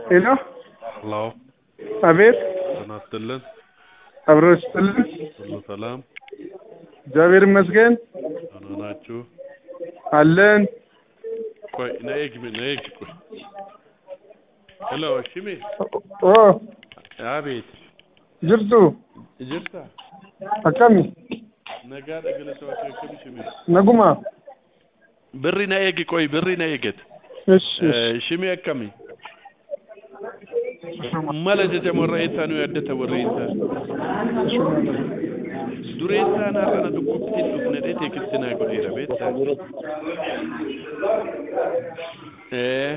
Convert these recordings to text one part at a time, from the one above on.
ሄሎ ሄሎ አቤት ጤና ይስጥልን አብሮ ይስጥልን ሁሉ ሰላም እግዚአብሔር ይመስገን ደህና ናችሁ አለን ቆይ ነኤግ ነኤግ ቆይ ሄሎ ሽሜ ኦ አቤት ጅርቱ ጅርታ akkami nagaadha galatoota akkam shime naguma birri na eegi qoy birri na eeget እሺ shime akkami mala jajamorra eessaanu yaaddata warreensa dureessaan har'ana dhukkubtiin dhufne dhee teekistinaa godheera beektaa ee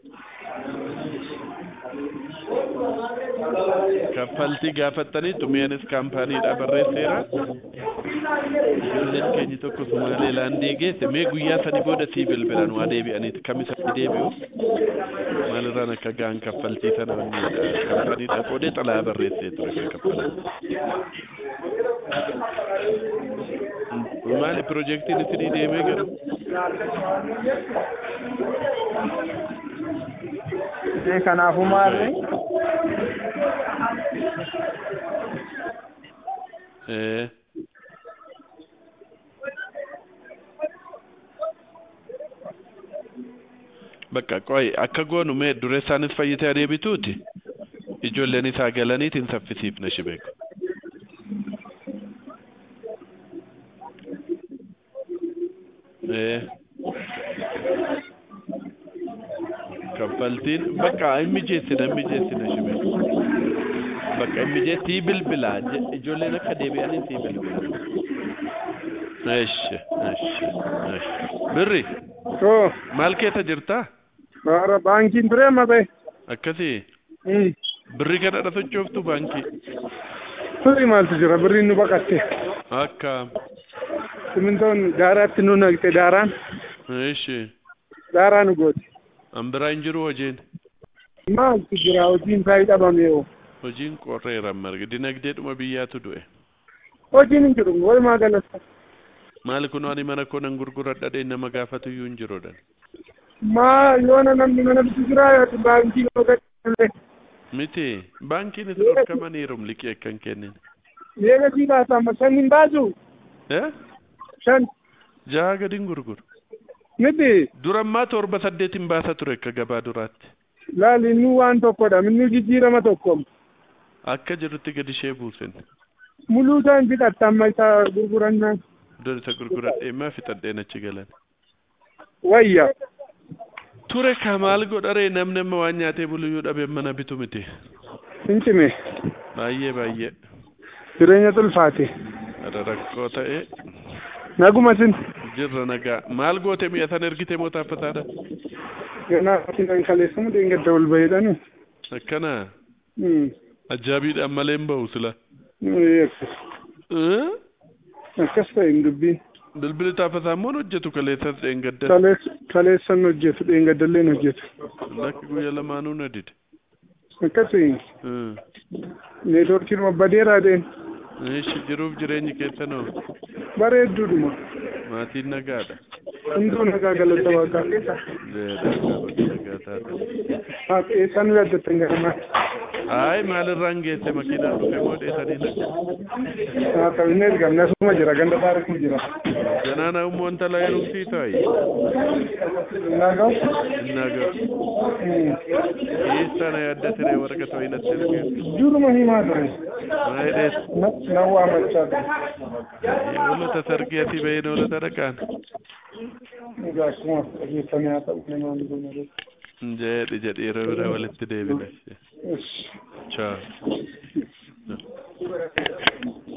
kaffaltii gaafattaniitu mi'anis kaampaaniidha barreesseera ijoolleen keenya tokko sumaalee laandii geesse mee guyyaa sani booda sii bilbilan waa deebi'aniiti kamisatti deebi'u maalirraan akka ga'an kaffaltii sana wanniidha kaampaaniidha qoodee xalaa barreessee ture ka kaffalan maali piroojeektiin isinii deemee garu Ee, kanaafuu maalli ee bakka qoy akka goonu mee dureessaanis fayyitee adeebituuti ijoolleen isaa galaniitiin saffisiifna shibeeku ee kaffaltiin bakka hin mijeessina hin mijeessina shibeeku bakka hin mijeessii bilbilaa je- ijoolleen akka deebi'anii sii bilbila eshi eshi eshi birri oo maal keessa jirtaa bara baankiin ture amma ta'e akkasii Mm. birri kanadha sochooftu baankii turi maaltu jira birriin nu baqatte akka simintoon daaraatti nu naqxe daaraan eshi daaraa nu goote an biraa hin jiru hojiin maaltu jira hojiin isaa dhabame oo hojiin qorreera marga dinagdeedhuma biyyaatu du'e hojiin hin jiru walumaa galatti maali kun ani mana koo nan gurguradha dhee nama gaafatu iyyuu hin jiruudhan maa yoona namni mana bitu jira baankii yoo gadhiisullee miti baankiin is dhorkamaniirum liqii akkan kennin meeqa sii baasa amma shan hin baasu eh shan jaha gadin gurguru miti durammaa torba saddeetin baasa ture akka gabaa duraatti laali inni waan tokkodha inni jijjiirama tokko akka jirutti gadi ishee buusen muluu isaa hin fixatta amma isa gurgurannaan iddoo isa gurguradhee maa fixadheen achi galan wayya ture ka maal godharee namni amma waan nyaatee buluyyuu dhabe mana bitu miti hin cime baay'ee baay'ee jireenya tulfaate ada rakkoo ta'e naguma sin jirra nagaa maal goote mi'a san ergite moo taaffataadha ganaa sinan kaleessamu deengadda ol bahedhani akkana ajaa'ibiidhaan malee hin ba'u sila Eh? akkas ta'e hin dubbiin bilbili taaffataa immoo hin hojjetu kaleessas dheengadda Kalees- kaleessan hojjetu dheengaddalleen hojjetu lakki guyya lamaanuu na dide akkasii Eh. neetworkiin babbadeeraa deen ishi jiruuf jireenyi keessanoo bareedduudhuma maatiin nagaadha hunduu nagaa galata waaqaa Leedha, nagaa taate. Haati eessaan yaaddattan garamaa Ay, maalirraan geesse makiinaan dhufe moo dheesanii na. haa ta'u ergamne asuma jira ganda taarikuu jira Ganaana ummoo intala heerumsii taayi. nagaa Innaga. Eessana yaaddatire warqa ta'u hinatti erge. duruma himaa ture Maayii dhees. nan waamachaa ture Hoolota sargii asii bahee hoolota dhaqaan. egaa akkuma dhageeffamee haa ta'u namaan goona Jedhi jedhi yeroo bira walitti deebina. Yes. Ciao.